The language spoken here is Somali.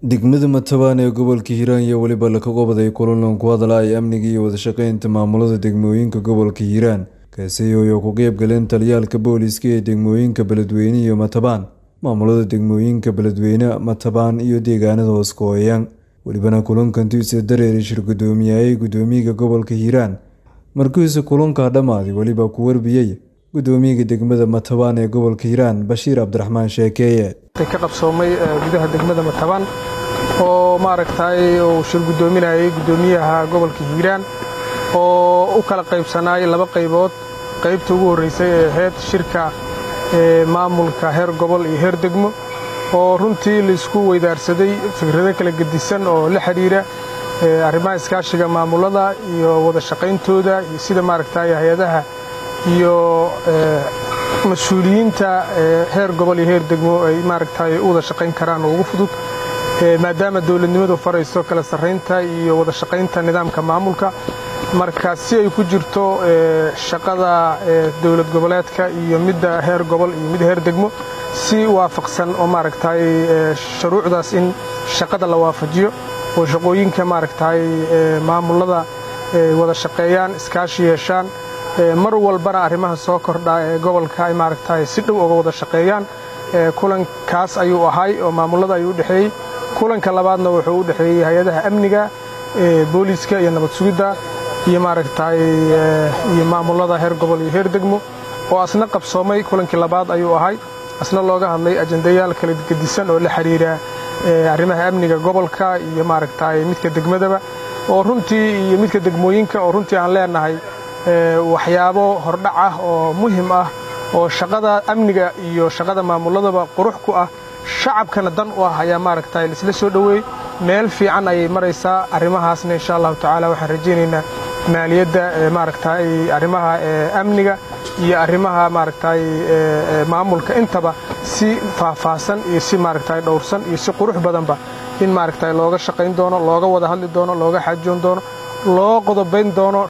degmada matabaan ee gobolka hiiraan iyo weliba laka qobaday kulanlan ku hadlaya amniga iyo wadashaqeynta maamulada degmooyinka gobolka hiiraan kaasi oo ku qeyb galeen taliyaalka booliska ee degmooyinka beledweyne iyo matabaan maamulada degmooyinka beledweyne matabaan iyo deegaanada hooskooyaan welibana kulankantiisa dareeri shir gudoomiyaayay gudoomiyaga gobolka hiiraan markiisa kulankaa dhammaaday weliba ku warbiyey gudoomiyaga degmada matabaan ee gobolka hiiraan bashiir cabdiraxmaan sheekeeye ka qabsoomay gudaha degmada matabaan oo maaragtay uu shir gudoominayay gudoomiyaha gobolka hiiraan oo u kala qaybsanaayay laba qaybood qaybta ugu horreysay ee ahayd shirka maamulka heer gobol iyo heer degmo oo runtii laisku weydaarsaday fikrado kala gedisan oo la xidhiira arrimaha iskaashiga maamulada iyo wada shaqayntooda iyo sida maaragtay hay-adaha iyo mas-uuliyiinta heer gobol iyo heer degmo ay maaragtay u wada shaqayn karaan oo ugu fudud maadaama dowladnimadu farayso kala sarraynta iyo wada shaqaynta nidaamka maamulka marka si ay ku jirto shaqada dowlad goboleedka iyo midda heer gobol iyo midda heer degmo si waafaqsan oo maaragtay shuruucdaas in shaqada la waafajiyo oo shaqooyinka maaragtay maamulada wada shaqeeyaan iskaashi yeeshaan mar walbana arrimaha soo kordha ee gobolka ay maaragtay si dhow uga wada shaqeeyaan kulankaas ayuu ahay oo maamulada ayuu u dhexeeyey kulanka labaadna wuxuu u dhexeeyey hay-adaha amniga booliiska iyo nabad sugidda iyo maaragtay iyo maamulada heer gobol iyo heer degmo oo asna qabsoomay kulankii labaad ayuu ahay asna looga hadlay ajendayaal kala gedisan oo la xidhiira arrimaha amniga gobolka iyo maaragtay midka degmadaba oo runtii iyo midka degmooyinka oo runtii aan leenahay waxyaabo hordhac ah oo muhim ah oo shaqada amniga iyo shaqada maamuladaba qurux ku ah shacabkana dan u ah ayaa maaragtay laisla soo dhoweeyey meel fiican ayay maraysaa arrimahaasna insha allahu tacaala waxaan rajaynaynaa maaliyadda maaragtay arrimaha amniga iyo arrimaha maaragtay maamulka intaba si faahfaahsan iyo si maaragtay dhowrsan iyo si qurux badanba in maaragtay looga shaqayn doono looga wada hadli doono looga xaajoon doono loo qodobayn doono